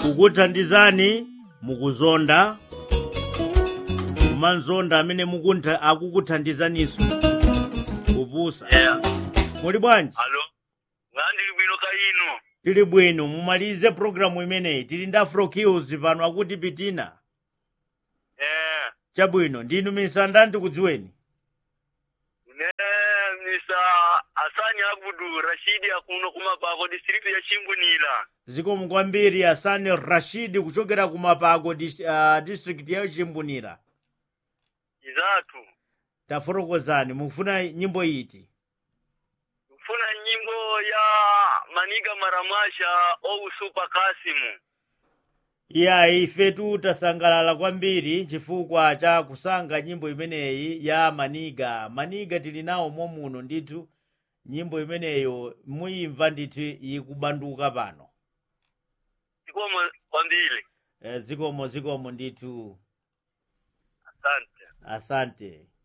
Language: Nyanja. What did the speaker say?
kukuthandizani mukuzonda kumanzonda amene mukuntha- akukuthandizaniso kupusa yeah muli bwanji alo ngandili bwino kaino tili bwino mumalize programu imeneyi tili ndi afro kills pano akuti pitina eh chabwino ndinu misanda ndikudziweni ne misa asani abudu rashidi akuno kumapako district ya chimbunila zikomo kwambiri asani rashidi kuchokera kumapako dis, uh, district ya chimbunira izatu tafotokozani mukufuna nyimbo iti mfuna nyimbo ya maniga maramasha ou super kasimu iya ifetu tasangalala kwambiri chifukwa cha kusankha nyimbo imeneyi ya maniga maniga tili nawo momuno ndithu nyimbo imeneyo muyimva ndithu ikubanduka pano zikomo kwambiri e, zikomo zikomo ndithu asante asante